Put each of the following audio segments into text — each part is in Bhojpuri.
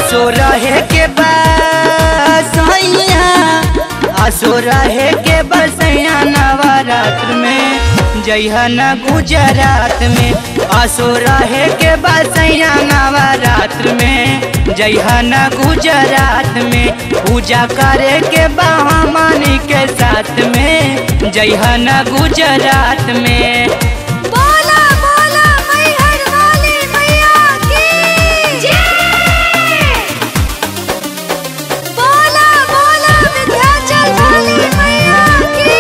आसो रहे के बसैया आसो रहे के बसैया नवरात्र में जइहा न गुजरात में आसो रहे के बसैया नवरात्र में जइहा न गुजरात में पूजा करे के बहामानी के साथ में जइहा न गुजरात में बोला बोला मैहर वाली मैया की जय बोला बोला विंध्याचल वाली मैया की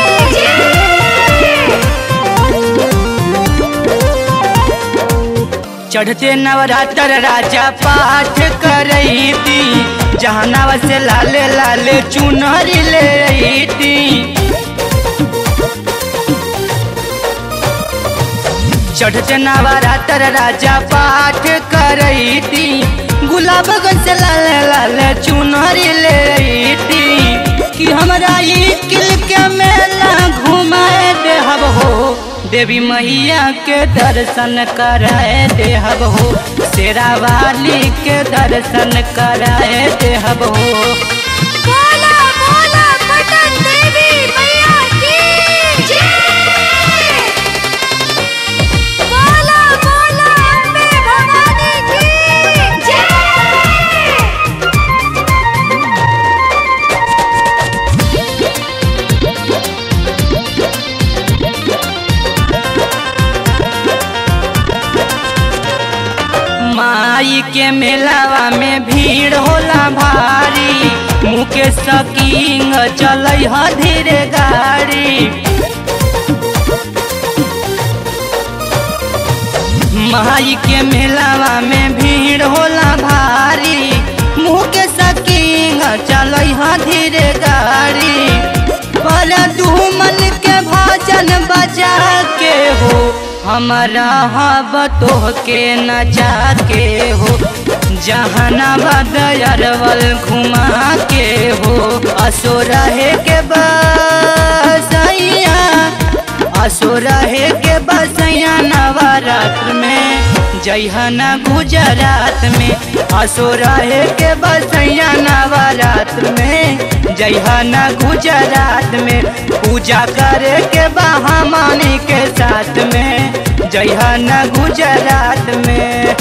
जय चढ़ते नवरात्र राजा पाठ करती जहनावा से लाले लाले चुनरी लेती चढ़ते नवरात्र राजा पाठ करती गुलाब से लाले लाले चुनरी लेती कि हमरा ई किल के मेला घुमाए देहब हो देवी मैया के दर्शन कराए देहब हो शेरा वाली के दर्शन कराए देहब हो बोला बोला पटन देवी मैया की जय बोला बोला अम्बे भवानी की जय माई के मेलावा में भीड़ होला भारी मुकेश किंग चल धीरे गाड़ी माई के मेलावा में भीड़ होला भारी मुकेश किंग चल धीरे गाड़ी पर दुमन के भजन बजा के हो हमारा हब तो के नचा के हो जहानाबाद अरवल घुमा के हो असो रहे के बसैया असो रहे के बसैया नवरात्र में जइहना गुजरात में असो रहे के बसैया नवरात्र में जइहना गुजरात में पूजा करे के बहामानी के साथ में जइहना गुजरात में